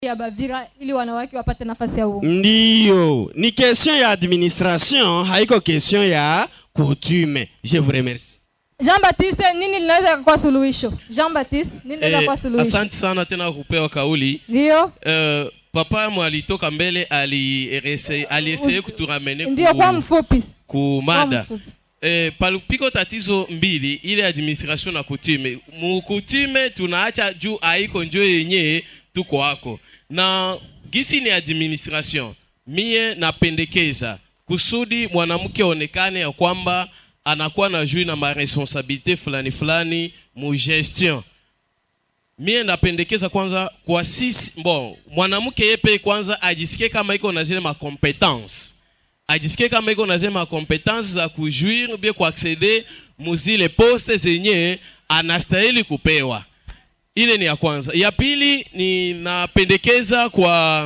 ya Bavira ili wanawake wapate nafasi ya uongozi. ndiyo ni question ya administration haiko question ya coutume je vous remercie Jean Baptiste, nini linaweza kuwa suluhisho? Jean Baptiste, nini linaweza Eh, kuwa suluhisho? asante sana tena kupewa kauli Ndio, Eh, papa mwalitoka mbele alieseye ali kuturamene ndio kwa mfupi. ku Kwa mada mfupi. eh, palipiko tatizo mbili ile administration na kutume mukutume tunaacha juu aiko njo yenye tuko ako na gisi ni administration mie napendekeza kusudi mwanamke aonekane ya kwamba anakuwa na juu na maresponsabilite fulani fulani mu gestion mie napendekeza kwanza kwa sisi bon mwanamke yepe kwanza ajisikie kama iko na zile macompetence ajisikie kama iko na zile macompetence za kujuir bie kuaccede muzile poste zenye anastahili kupewa ile ni ya kwanza ya pili ni napendekeza kwa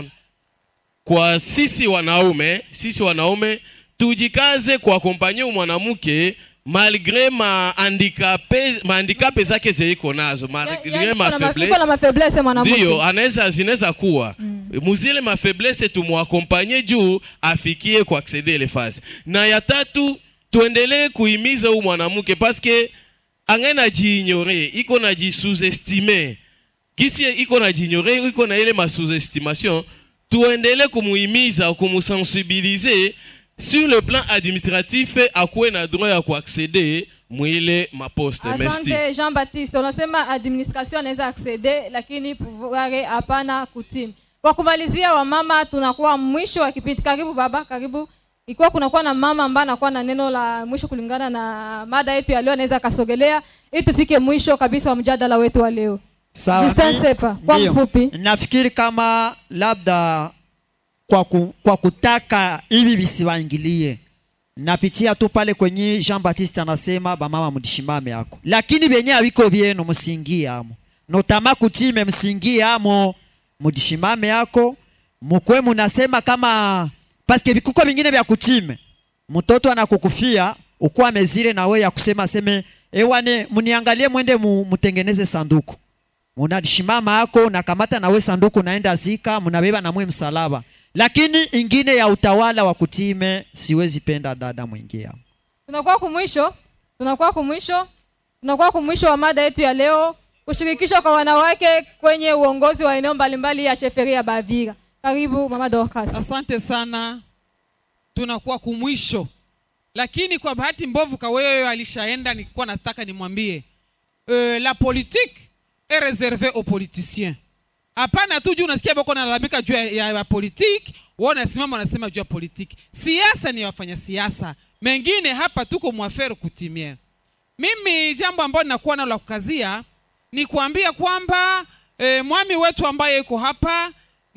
kwa sisi wanaume sisi wanaume tujikaze kuakompanye mwanamke malgre mahandikape mahandikape zake zeiko nazo malgre Yaani iko na ma- mafaiblesse iko na mafaiblesse mwanamke. ndio anaweza zinaweza kuwa mm. muzile mafaiblesse tumwakompanye juu afikie kuaccede ile fasi na ya tatu tuendelee kuhimiza huu mwanamke paske angae najiignore iko najisuzestime kisi iko najiignore iko na ile masuzestimation tuendelee kumuhimiza kumusensibilize sur le plan administratif akuwe na droit ya kuaccede mwile maposte merci Asante Jean Baptiste, unasema administration anaweza accede lakini pouvoir hapana kutimi. Kwa kumalizia, wamama, tunakuwa mwisho wa kipindi. Karibu baba, karibu. Ikiwa kunakuwa na mama ambaye anakuwa na neno la mwisho kulingana na mada yetu ya leo, anaweza akasogelea ili tufike mwisho kabisa wa mjadala wetu wa leo. Sawa, Justin mi- Sepa, kwa ndiyo. mfupi. nafikiri kama labda kwa, ku, kwa kutaka hivi visiwaingilie napitia tu pale kwenye Jean Baptiste anasema bamama mdishimame yako, lakini benye awiko vyenu msingie amo, notama kutime msingie amo, mdishimame yako mukwe munasema kama paske vikuko vingine vya kutime mtoto anakukufia ukuwa mezire na we ya kusema seme ewane muniangalie mwende mu, mutengeneze sanduku munashimama ako nakamata nawe sanduku naenda zika munabeba namwe msalaba lakini ingine ya utawala wa kutime siwezi penda dada mwingia tunakuwa kumwisho tunakuwa kumwisho tunakuwa kumwisho wa mada yetu ya leo kushirikishwa kwa wanawake kwenye uongozi wa eneo mbalimbali ya sheferi ya bavira karibu mama dorcas asante sana tunakuwa kumwisho lakini kwa bahati mbovu kaweyo alishaenda nilikuwa nataka nimwambie euh, la politique est réservée aux politiciens hapana tu juu unasikia bako nalalamika juu ya, ya, ya politique wao unasimama unasema juu ya politique siasa ni wafanya siasa mengine hapa tuko mwafere kutimia mimi jambo ambalo ninakuwa nalo la kukazia ni kuambia kwamba e, mwami wetu ambaye yuko hapa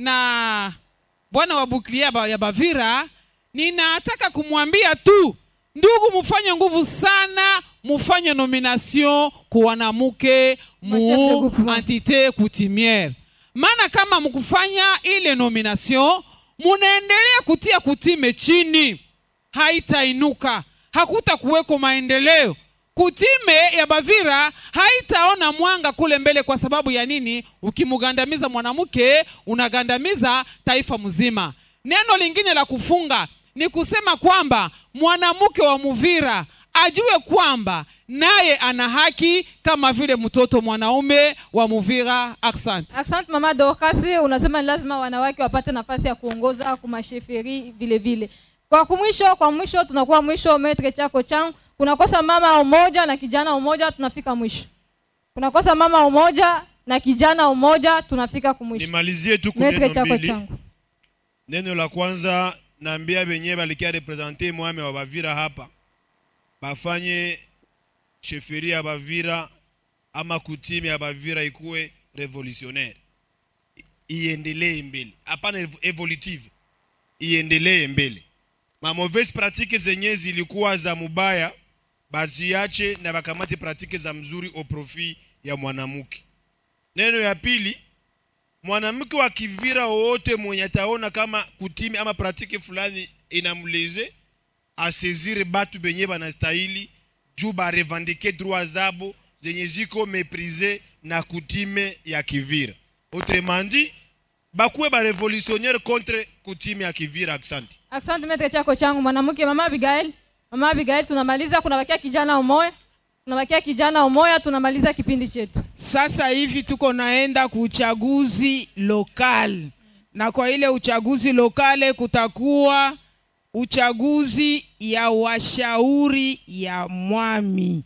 na bwana wa buklia ba- ya bavira ninataka kumwambia tu ndugu mufanye nguvu sana mufanye nomination ku wanamke Machef de mu groupement. entité coutumière maana kama mkufanya ile nomination munaendelea kutia kutime chini haitainuka hakuta kuweko maendeleo kutime ya bavira haitaona mwanga kule mbele kwa sababu ya nini ukimugandamiza mwanamke unagandamiza taifa mzima neno lingine la kufunga ni kusema kwamba mwanamke wa muvira ajue kwamba naye ana haki kama vile mtoto mwanaume wa muvira asante asante mama dorcas unasema ni lazima wanawake wapate nafasi ya kuongoza kumasheferi vile vile kwa kumwisho kwa mwisho tunakuwa mwisho metre chako changu kunakosa mama umoja na kijana umoja tunafika mwisho kunakosa mama umoja na kijana umoja tunafika kumwisho nimalizie tu metre kuneno chako mbili changu neno la kwanza naambia benye balikia represente mwame wa bavira hapa bafanye sheferi ya bavira ama kutime ya bavira ikuwe revolutionnaire I- iendelee mbele hapana ev- evolutive iendelee mbele ma mauvaise pratique zenye zilikuwa za mubaya baziache na bakamate pratique za mzuri au profit ya mwanamke neno ya pili mwanamke wa kivira wowote mwenye ataona kama kutimi ama pratiki fulani inamleze asezire batu benye banastahili juu barevandike droit zabo zenye ziko meprise na kutime ya kivira autrement dit bakuwe barevolutionnaire contre coutume ya kivira aksanti asante metre chako changu mwanamke mama abigail mama abigail tunamaliza kunabakia kijana umoya tunabakia kijana umoya tunamaliza kipindi chetu Sasa hivi tuko naenda kuuchaguzi lokal, na kwa ile uchaguzi lokale kutakuwa uchaguzi ya washauri ya mwami.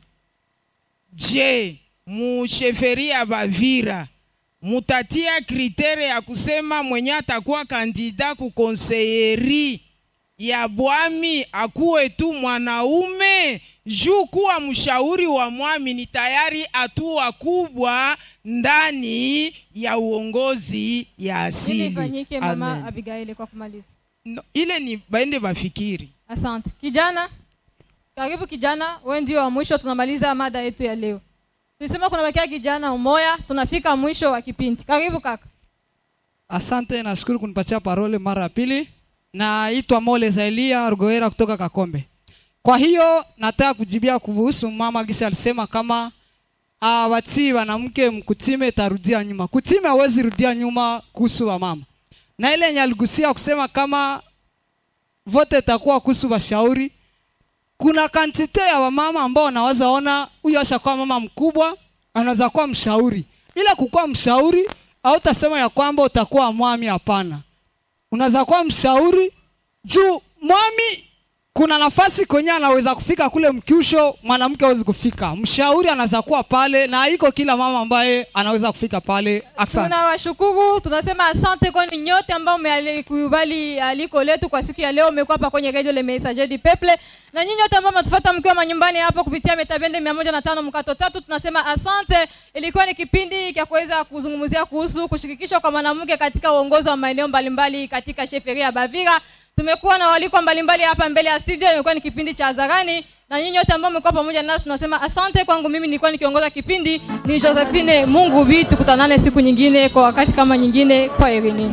Je, musheferi ya Bavira mutatia kritere ya kusema mwenye atakuwa kandida kukonseyeri ya bwami akuwe tu mwanaume juu kuwa mshauri wa mwami ni tayari hatua kubwa ndani ya uongozi ya ili asili. ifanyike mama Amen. abigail kwa kumaliza No, ile ni baende bafikiri. asante kijana karibu kijana we ndio wa mwisho tunamaliza mada yetu ya leo tulisema kunabakia kijana umoya tunafika mwisho wa kipindi karibu kaka Asante, nashukuru kunipatia parole mara ya pili. Naitwa Mole Zailia Rugoera kutoka Kakombe. Kwa hiyo nataka kujibia kuhusu mama Gisa alisema kama uh, watii wanamke mkutime tarudia nyuma. Kutime hawezi rudia nyuma kuhusu wa mama, na ile yenye aligusia kusema kama vote itakuwa kuhusu washauri. Kuna kantite ya wamama ambao wanaweza ona huyu ashakuwa mama mkubwa, anaweza kuwa mshauri. Ila kukuwa mshauri hautasema ya kwamba utakuwa mwami, hapana. Unaweza kuwa mshauri juu mwami kuna nafasi kwenye anaweza kufika kule mkiusho, mwanamke hawezi kufika. Mshauri anaweza kuwa pale, na iko kila mama ambaye anaweza kufika pale. Asante. tunawashukuru tunasema asante kwani nyote ambao mmealikubali aliko letu kwa siku ya leo umekuwa hapa kwenye radio le messager du peuple na nyinyi wote ambao mnatufuata mkiwa manyumbani hapo kupitia metabende mia moja na tano mkato tatu tunasema asante ilikuwa ni kipindi cha kuweza kuzungumzia kuhusu kushirikishwa kwa mwanamke katika uongozi wa maeneo mbalimbali katika sheferia ya bavira tumekuwa na walikwa mbalimbali hapa mbele ya studio imekuwa ni kipindi cha hadharani na nyinyi wote ambao mmekuwa pamoja nasi tunasema asante kwangu mimi nilikuwa nikiongoza kipindi ni josephine mungu bi tukutanane siku nyingine kwa wakati kama nyingine kwa erini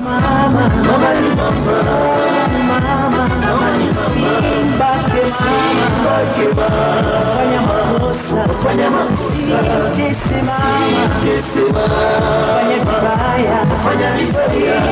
Fanya makosa, fanya makosa, fanya vibaya, fanya vibaya,